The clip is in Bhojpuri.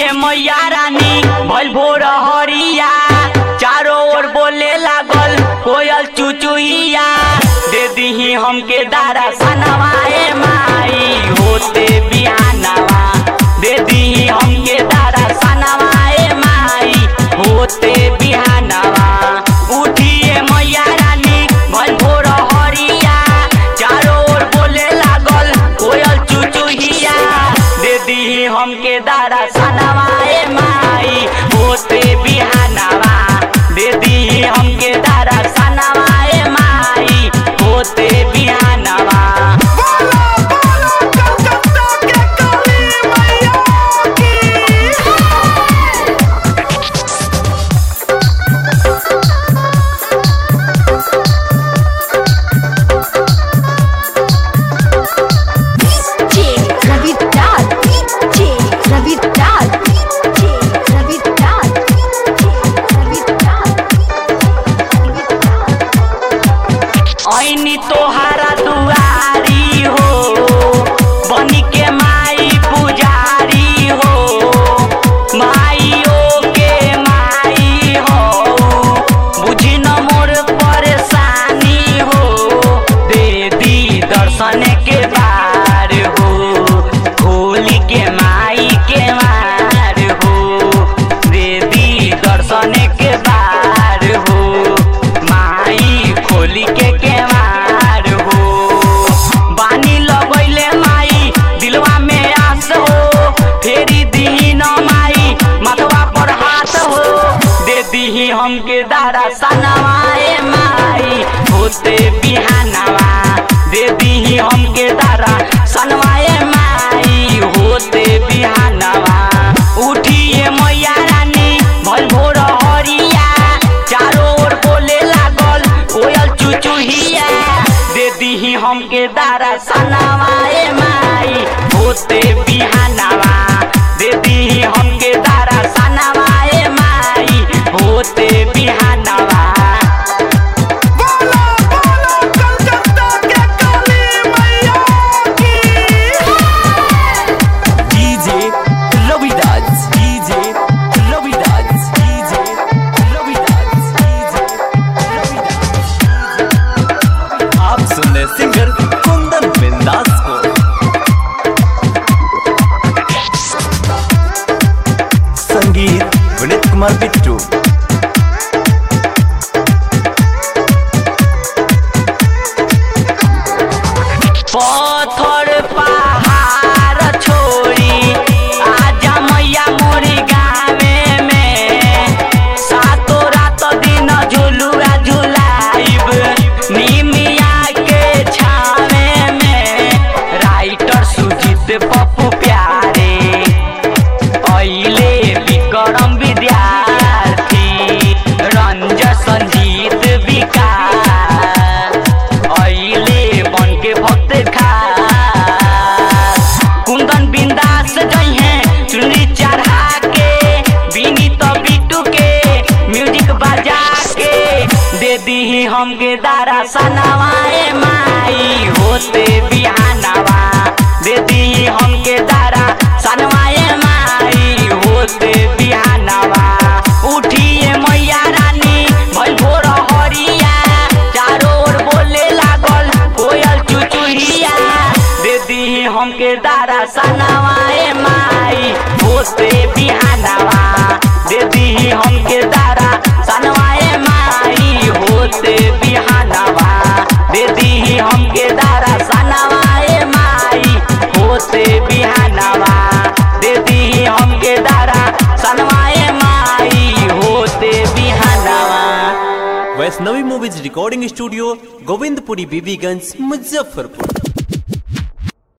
उठिए मैया रानी भल भोर हरिया चारों ओर बोले लागल कोयल चुचुइया दे दीही हमके दारा सनवाए माई होते बिहानवा दे दीही हमके दारा सनवाए माई होते बिहानवा उठिए मैया रानी भल भोर हरिया चारों ओर बोले लागल कोयल चुचुहिया दे दीही हमके दारा सनवाए माई होते बिहानवा दे दीही हमके दारा सनवाए माई होते बिहानवा बोलो बोलो कलकत्ता के काली मैया की DJ Ravi Dad. DJ Ravi Dad. DJ Ravi Dad. DJ Ravi Dad. ऐनी तोहारा दुआरी हो बनी के माई पुजारी हो माइयो के माई हो बुझी न मोर परेशानी हो दे दी दर्शन के बार हो खोली के माई के मार हो दे दी दर्शन के बार हो माई खोली के केवार हो बानी लगैले माई दिलवा में आस हो फेरी दीही न माई मतवा पर हाथ हो दे दीही हमके दारा सनवाए माई होते बिहानवा दे दीही हमके दारा सनवाए माई होते बिहानवा उठिए मैया रानी भल भोर हरिया चारों ओर बोले लागल कोयल चुचुहिया दे दीही हमके दारा सनवाए माई होते बिहानवा दे दीही हमके दारा सनवाए माई होते बिहानवा बोलो बोलो कलकत्ता के काली मैया की DJ Ravidas, DJ Ravidas, DJ Ravidas, DJ Ravidas. आप सुन रहे सिंगर कुंदन बिंदास को संगीत विनीत कुमार बिट्टू पत्थर पहाड़ छोड़ी आजा मैया मोरी गावे में सातो रात दिन झुलुआ झुलाइब निमिया के छावे में राइटर सुजीत पप्पू प्यारे अइले विक्रम विद्यार्थी रंज संजीत विकास अइले बन के भक्त खास कुंदन बिंदास जइहे चुनरी चढ़ा के विनीत बिट्टू के म्यूजिक बजा के दे दीही हमके दारा सनवाए माई होते बिहानवा दे दीही हमके दारा सनवाए माई होते बिहानवा उठिए मैया रानी भल भोर हरिया चारों ओर बोले लागल कोयल चुचुहिया दे दीही हमके दारा सनवाए माई होते बिहानवा दे दीही हमके दारा सनवाए माई होते बिहानवा दे दीही हमके दारा सनवाए माई होते बिहानवा दे दीही हमके दारा सनवाए माई होते बिहानवा Vaishnavi movies recording studio Govindpuri Bibiganj Muzaffarpur